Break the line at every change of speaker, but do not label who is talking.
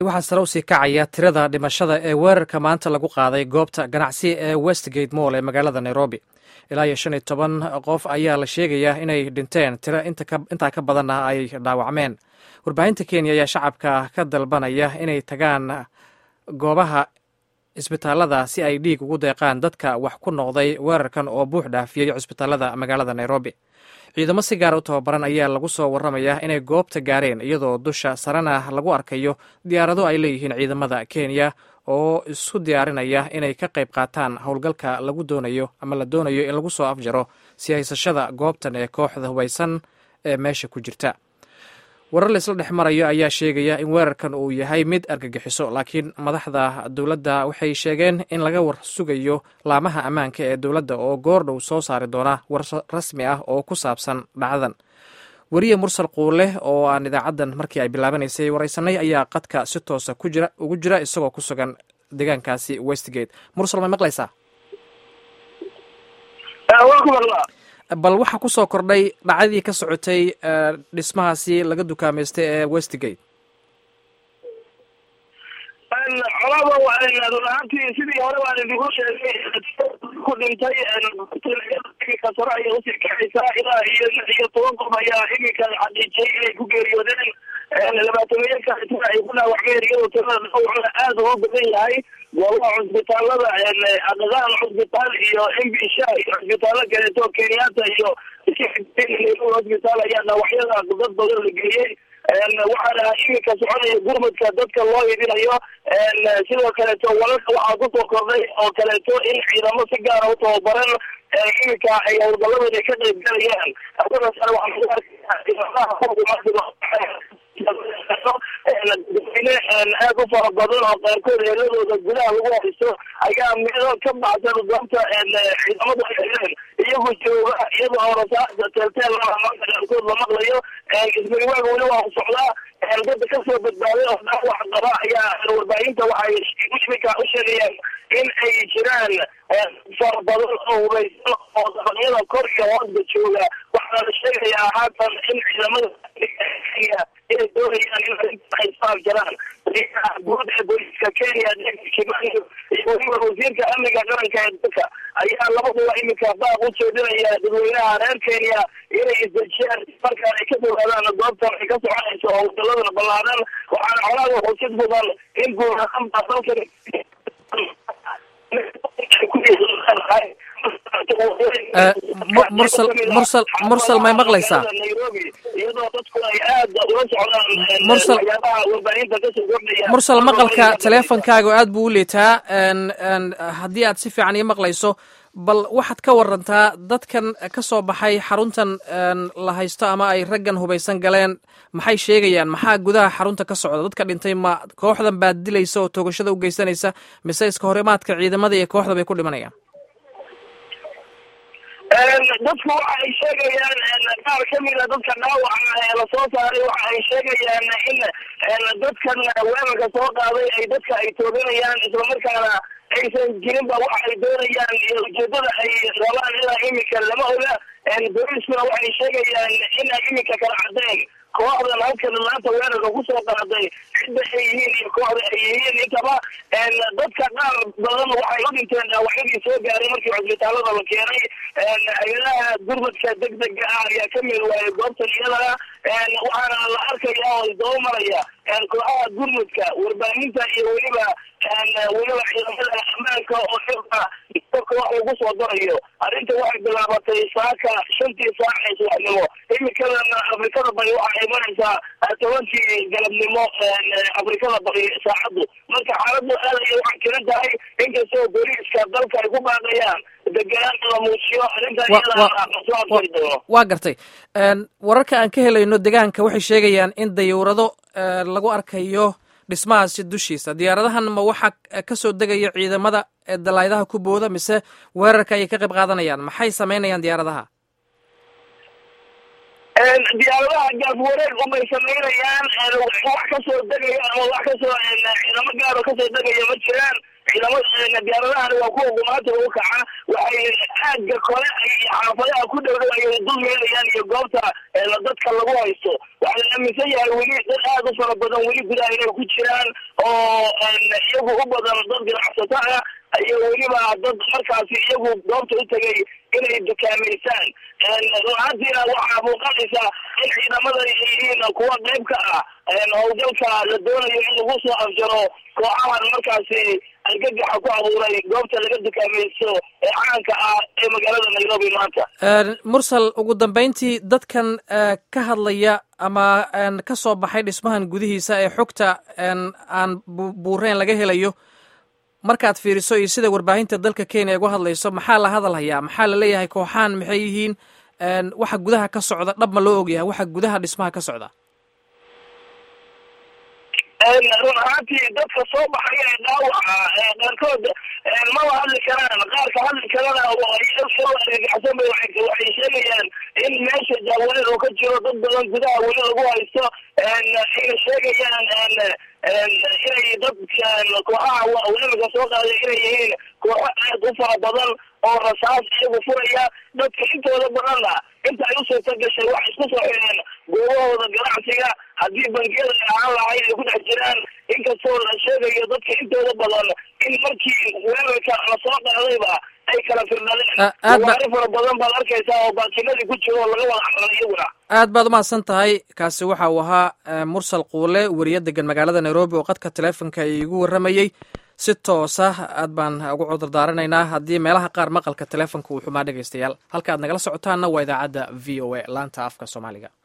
waxaa sare usii kacaya tirada dhimashada ee weerarka maanta lagu qaaday goobta ganacsi ee westgate moll ee magaalada nairobi ilaa iyo shan iyo toban qof ayaa la sheegayaa inay dhinteen tiro intaa ka badanna ay dhaawacmeen warbaahinta kenya ayaa shacabka ka dalbanaya inay tagaan goobaha cisbitaalada si ay dhiig ugu deeqaan dadka wax ku noqday weerarkan oo buux dhaafiyey cisbitaalada magaalada nairobi ciidamo si gaara u tababaran ayaa lagu soo waramayaa inay goobta gaareen iyadoo dusha sarena lagu arkayo diyaarado ay leeyihiin ciidamada kenya oo isku diyaarinaya inay ka qayb qaataan howlgalka lagu doonayo ama la doonayo in lagu soo afjaro si haysashada goobtan ee kooxda hubaysan ee meesha ku jirta warar laisla dhex marayo ayaa sheegaya in weerarkan uu yahay mid argagixiso laakiin madaxda dowladda waxay sheegeen in laga war sugayo laamaha ammaanka ee dowladda oo goordhow soo saari doona war rasmi ah oo ku saabsan dhacdadan weriye mursal quule oo aan idaacaddan markii ay bilaabanaysay waraysanay ayaa qadka si toosa ugu jira isagoo ku sugan deegaankaasi westgate mursal may maqlaysaa bal waxaa ku soo kordhay dhacdadii ka socotay dhismahaasi laga dukaamaystay ee westgate
colaba run ahaantii sidii hore baan idigu sheegay ku dhintay kasaro ayay usii kaxaysaa ilaa iyo lix iyo toban qof ayaa iminka xaqiijiyay inay ku geeriyoodeen labaatamiya kaitana ay ku dhaawacmeen iyadoo tirada dhawacna aad ugu badan yahay goobaha cusbitaalada aqdaan cusbitaal iyo mbisha iyo cusbitaalo kaleeto kenyatta iyo hosbitaal ayaa dhaawacyada dad badan la geeyey waxaana iminka soconaya gurmadka dadka loo hidinayo sidoo kaleeto walalka waxaa kusoo kordhay oo kaleeto in ciidamo si gaara u tababaran iminka ay howlgaladooda ka qayb galayaan hawadaasna dadweyne aad u fara badan oo qaarkood heeladooda gudaha lagu haysto ayaa meelo ka baxsan goobta ciidamadu ay heleen iyagoo jooga iyadoo horasaasa teelteel maanta qaarkood la maqlayo ismariwaaga weli waa u socdaa dadda kasoo badbaaday oo dhaawac qaba ayaa warbaahinta waxay iminka u sheegayaan in ay jiraan fara badan oo hubaysan oo dabaqyada kor iyo hoosba jooga waxaa la sheegayaa haatan in ciidamada kenya inay doonayaan in arrinta ay soo afjaraan guud ee booliiska kenya kimani iyo weliba wasiirka amniga qaranka ee dalka ayaa labaduba iminka baaq u jeedinaya dadweynaha reer kenya inay isdejiyaan markaan ay ka fogaadaan goobtan ay ka soconayso oo wadaladana ballaadan waxaana colaada xusid mudan in guud ahaan baa dalkan
mursal mursal mursal may maqlaysaa mursal mursal maqalka teleefonkaaga aad buu u liitaa haddii aad si fiican ii maqlayso bal waxaad ka warantaa dadkan ka soo baxay xaruntan la haysto ama ay raggan hubaysan galeen maxay sheegayaan maxaa gudaha xarunta ka socda dadka dhintay ma kooxdan baad dilaysa oo toogashada u geysanaysa mise iska horimaadka ciidamada iyo kooxda bay ku dhimanayaan
dadku waxa ay sheegayaan qaar kamida dadka dhaawaca ee lasoo saaray waxa ay sheegayaan in dadkan weerarka soo qaaday ay dadka ay tooganayaan islamarkaana aysan jirinba waxa ay doonayaan iyo ujeedada ay rabaan ilaa iminka lama oga booliiskuna waxay sheegayaan in ay iminka kala cadeen kooxdan halkan maanta weerarka kusoo qaaday cidda ay yihiin iyo kooxda ay yihiin intaba dadka qaar badan waxay u dhinteen dhaawacyadii soo gaaray markii cusbitaalada la keenay hay-adaha gurmadka degdega ah ayaa ka mid waayay goobtan iyadana waxaana la arkaya oo isdaba maraya kooxaha gurmadka warbaahinta iyo weliba weliba ciidamada ammaanka oo xilka koox lagu soo darayo arrinta waxay bilaabatay saaka shantii saac ee subaxnimo imikadan afrikada bari waxaa imanaysaa tobankii galabnimo afrikada bari saacaddu marka xaaladdu aad ayay u cakiran tahay inkastoo booliiska dalka ay ku baaqayaan deganaan la muujiyo arrinta iyadaasoo afjari doono
waa gartay wararka aan ka helayno degaanka waxay sheegayaan in dayuurado lagu arkayo dhismahaasi dushiisa diyaaradahan ma waxaa ka soo degaya ciidamada dalaydaha ku booda mise weerarka ayay ka qayb qaadanayaan maxay samaynayaan diyaaradaha
diyaaradaha gaaf wareeg unbay samaynayaan wax kasoo degaya ama wax kasoo ciidamo gaaro kasoo degaya ma jiraan ciidamada diyaaradahani waa kuwa gumaatiga u kaca waxay aagga kole iyo xaafadaha ku dhow dhow ayay dul meelayaan iyo goobta dadka lagu haysto waxaa la aaminsan yahay weli dad aad u fara badan weli gudaha inay ku jiraan oo iyagu u badan dad ganacsato ah iyo weliba dad markaasi iyagu goobta u tegay inay dukaamaysaan runaantiina waxaa muuqanaysa in ciidamadan ay yihiin kuwa qayb ka ah howlgalka la doonayo in lagu soo afjaro kooxahan markaasi argagaxa ku abuuray goobta laga dukaamaysto ee caanka ah ee magaalada nairobi maanta
mursal ugu dambeyntii dadkan ka hadlaya ama ka soo baxay dhismahan gudihiisa ee xogta aan buureen laga helayo markaad fiiriso iyo sida warbaahinta dalka kenya uga hadlayso maxaa la hadal hayaa maxaa la leeyahay kooxaan maxay yihiin waxa gudaha ka socda dhab ma loo ogyahay waxa gudaha dhismaha ka socda
run ahaantii dadka soo baxaya ee dhaawaca qaarkood maba hadli karaan qaarka hadli karana argagaxsan bay waxay sheegayaan in meesha jaawareer oo ka jiro dad badan gudaha weli lagu haysto ayna sheegayaan inay dadkan kooxaha weerarka soo qaaday inay yihiin kooxo aad u fara badan oo rasaas iyagu furaya dadka intooda badanna inta ay u suurta gashay waxay isku soo xireen goobahooda ganacsiga haddii bangiyada ay ahaan lahayn ay ku dhex jiraan inkastoo la sheegayo dadka intooda badan in markii weerarka la soo qaadayba ay kala firdhadeen gawaari fara badan baad arkaysaa oo baakinadii ku jiro oo laga wada xaray iyaguna
aad baad umahadsan tahay kaasi waxa uu ahaa mursal quule weriye degan magaalada nairobi oo qadka teleefonka iigu warramayey si toosa aad baan ugu cudurdaaranaynaa haddii meelaha qaar maqalka teleefonka uu xumaa dhegaystayaal halka aad nagala socotaanna waa idaacadda v o a laanta afka soomaaliga